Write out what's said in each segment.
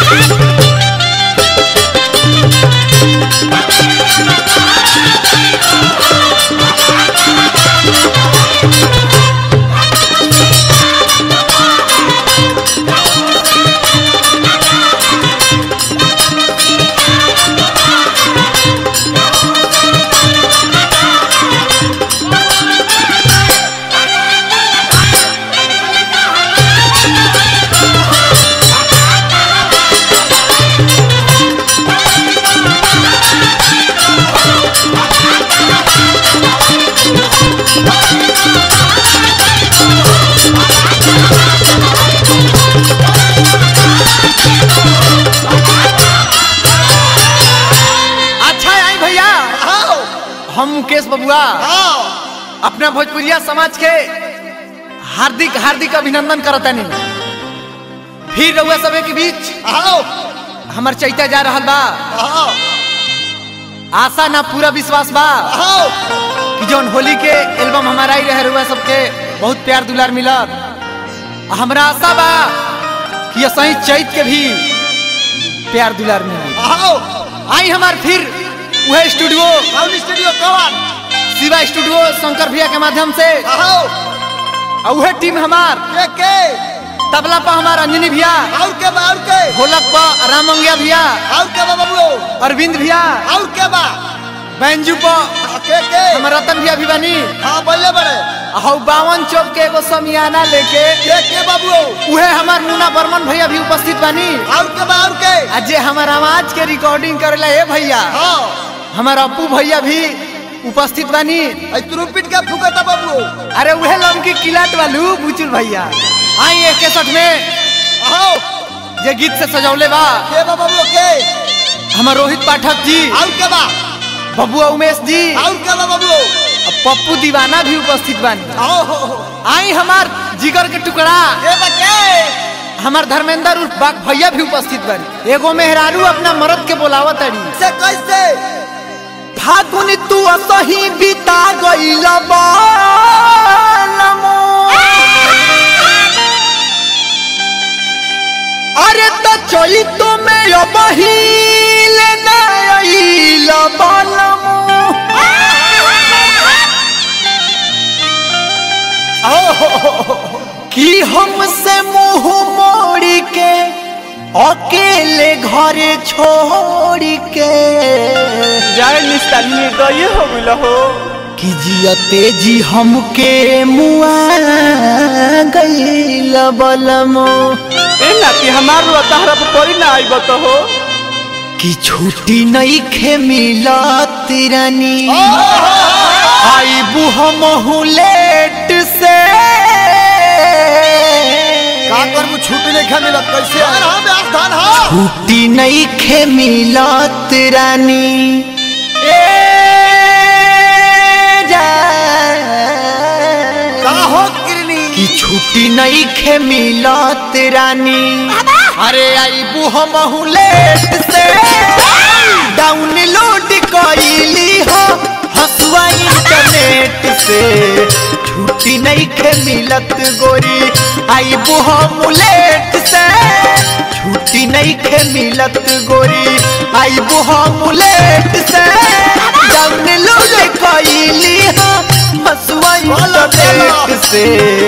अच्छा आई भैया आओ हम मुकेश बबुआ आओ अपना भोजपुरिया समाज के हार्दिक हार्दिक अभिनंदन करतानी फिर रउआ सबे के बीच आओ हमर चैता जा रहल बा आओ आशा ना पूरा विश्वास बा आओ कि जौन होली के एल्बम हमारा ही रहे रउआ सबके बहुत प्यार दुलार मिलत आ हमरा आशा बा कि ये सही चैत के भी प्यार दुलार मिली आओ आई हमार फिर वह स्टूडियो कौन स्टूडियो कौन शिवा स्टूडियो शंकर भैया के माध्यम से आओ और वह टीम हमार के के तबला पर हमार अंजनी भैया और के बा और के ढोलक पर राम मंगिया भैया और के बा बाबू अरविंद भैया और के बा बैंजू पर आ, के के हमर रतन भैया भी बनी हाँ बोले बड़े हौ बावन चौक के एगो समियाना लेके के के बाबू उहे हमार मुन्ना बर्मन भैया भी उपस्थित बनी और के बा और के आ जे हमार आवाज के रिकॉर्डिंग करेला हे भैया हाँ हमार अप्पू भैया भी उपस्थित बनी आई तुरुपिट के फुकता बाबू अरे उहे लमकी किलाट वालू बुचुल भैया आई एक केसठ में आओ जे गीत से सजौले बा के बा बाबू के हमार रोहित पाठक जी और के बा बबुआ उमेश जी और के बा बाबू और पप्पू दीवाना भी उपस्थित बनी आओ हो हो आई हमार जिगर के टुकड़ा के बा के हमार धर्मेंद्र उर्फ बाग भैया भी उपस्थित बनी एगो मेहरारू अपना मरद के बोलावत अड़ी से कैसे फागुन तू असही बिता गइल बालमो अरे तो चली तो में बहिल नइल बालमो कि हमसे मुंह मोड़ के अकेले घरे छोड़ के जाए निस्तानी गए हो मिलो हो कि जियते जी हमके मुआ गईल बलमो ए नाती हमार तहरा पर पड़ी ना आई बतो हो कि छुट्टी नहीं खे मिलत रानी आई बुह लेट से का करबू छुट्टी नहीं खा मिलत कैसे धान हाँ ब्यास धान हाँ छुट्टी नहीं खे मिलत रानी ए जान। का हो किरनी कि छुट्टी नहीं खे मिलत रानी अरे आई हम लेट से डाउनलोड कइली हो हसुआ इंटरनेट से छुट्टी नहीं खे मिलत गोरी आई हम लेट से छुट्टी नहीं खे मिलत गोरी आई हम लेट से डाउनलोड कइली हो हसुआ इंटरनेट से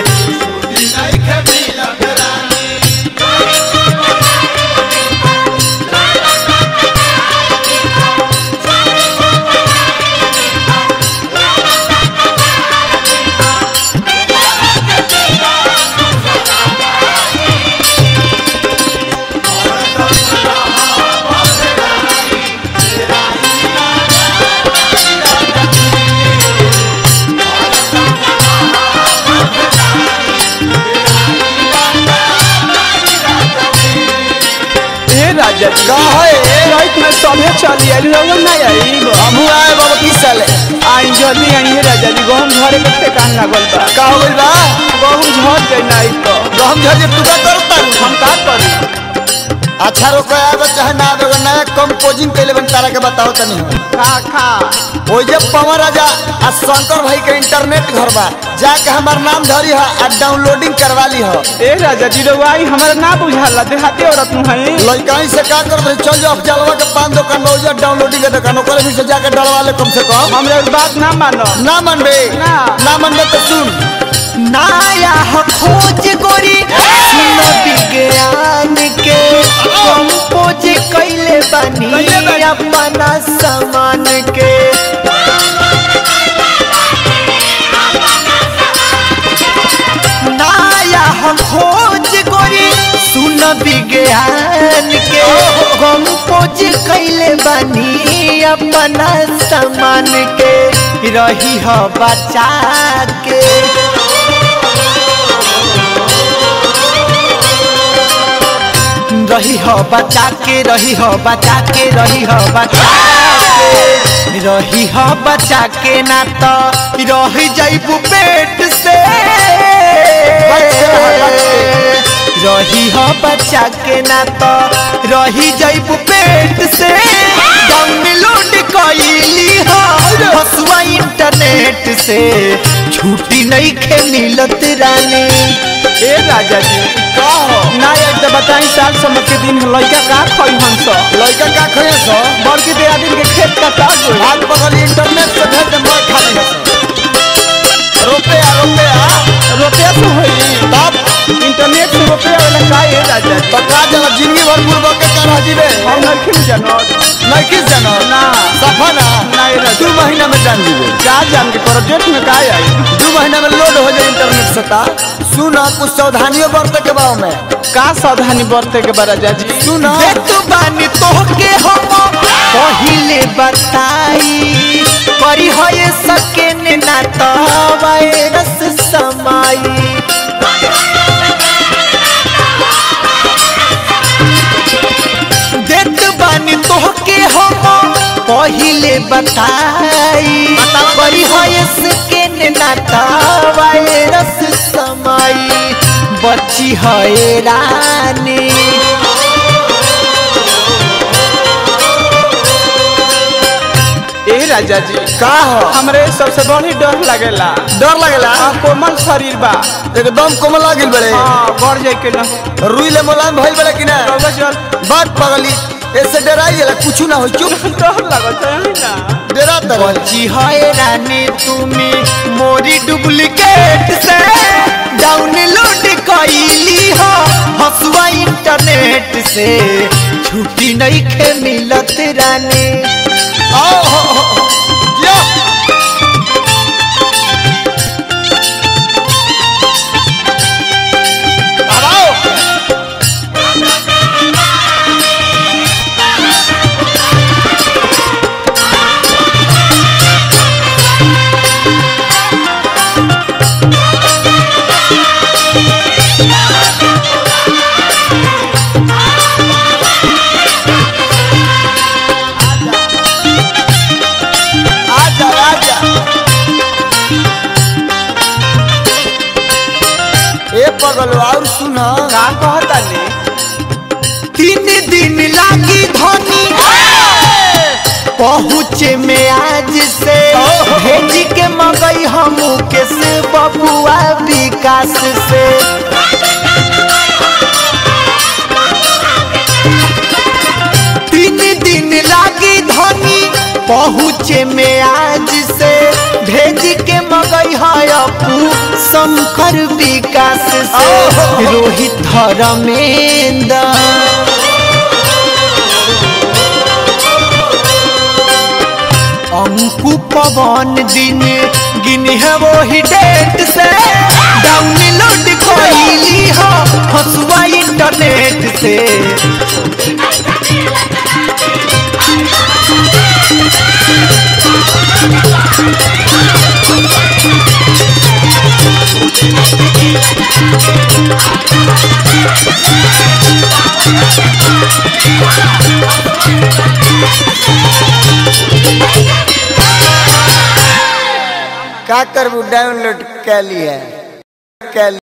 ए राजा जी का है रात में सभे चली आई लोग ना आई हमू आए बाबा की साले आई जल्दी आई है राजा जी गहम घरे के ठेकान लागल बा का हो गइल बा गहम झड़ गई ना आई तो तो हम झजे तू का करता हम का करी अच्छा रोको आवे चाहे ना आवे अगर नया कंपोजिंग कैले बन तारा के बताओ तनी खा खा ओ जे पवन राजा आ शंकर भाई के इंटरनेट घर बा जाके हमार नाम धरी है आ डाउनलोडिंग करवा ली है ए राजा जी रउआई हमरा ना बुझाला देहाती औरत नु हई लड़काई से का कर रहे चल जाओ जलवा के पान दुकान में उजर डाउनलोडिंग के दुकान ओकरे भी से जाके डलवा ले कम से कम हमरा इस बात ना मानो ना मनबे ना। ना मनबे तो सुन नाया ह खोज गोरी सुनो विज्ञान के कंपोज कैले बनी कैले बानी। अपना सामान के नाया ह खोज गोरी सुन विज्ञान के कंपोज कैले बनी अपना सामान के रही ह बचा के रही हो बचा के रही हो बचा के रही हो बचा के रही हो बचा के ना तो रह जाइबू पेट से रही हो बचा के ना तो रही जाइबू पेट से डाउनलोड कैली हो हसुआ इंटरनेट से छुट्टी नहीं खे मिलत रानी ए राजा जी का हो ना एक तो बताई साल समझ के दिन लइका का खई हंस लड़का का खोए सो बड़की दे आदमी के खेत का का गई हाथ बगल इंटरनेट से भेज दे मैं खाली है रुपया रुपया रुपया से होई तब इंटरनेट से रुपया वाला का ए राजा जी पका जला जिंदगी भर बुरबक के कर हजीबे हम नहीं जानत नहीं किस जानो ना सफा ना नहीं रह दू महीना में जान दीबे का जान के प्रोजेक्ट में का आई दू महीना में लोड हो जाए इंटरनेट से ता सुन कुछ सावधानियों बरते के बाव में का सावधानी बरते के बा राजा जी सुन देतु बानी तोहके हम पहिले बताई करी होए सके ने ना तो वायरस समाई देत बानी तोहके हम पहिले बताई करी होए सके ने ना तो वायरस समाई बची है रानी ए राजा जी का हो हमरे सबसे बड़ी डर लगेला डर लगेला आ कोमल शरीर बा एकदम कोमल लागिल बड़े हाँ बढ़ जाए के ना रुई ले मुलायम भइल बड़े कि ना रउआ चल बात पगली ऐसे डराई जाला कुछ ना हो चुप डर लगत है ना डरा तर बची है रानी तुम्हें मोरी डुप्लीकेट से डाउनलोड कैली हो हसुआ इंटरनेट से छुट्टी नहीं खे मिलत रानी आओ हो, हो, हो, जिया। अब आओ। आजा आजा ए पगल और सुन का कहता ने तीन दिन लागी धनी पहुँचे में आज से भेज के मगई हम के से बबुआ विकास से तीन दिन लागी धनी पहुँचे में आज से भेज के मगई है अपू शंकर विकास से रोहित धर्मेंद्र अंकु पवन दिन गिन है वो ही डेट से डाउनलोड कैली हो हसुआ इंटरनेट से का करबू डाउनलोड कैली है कैली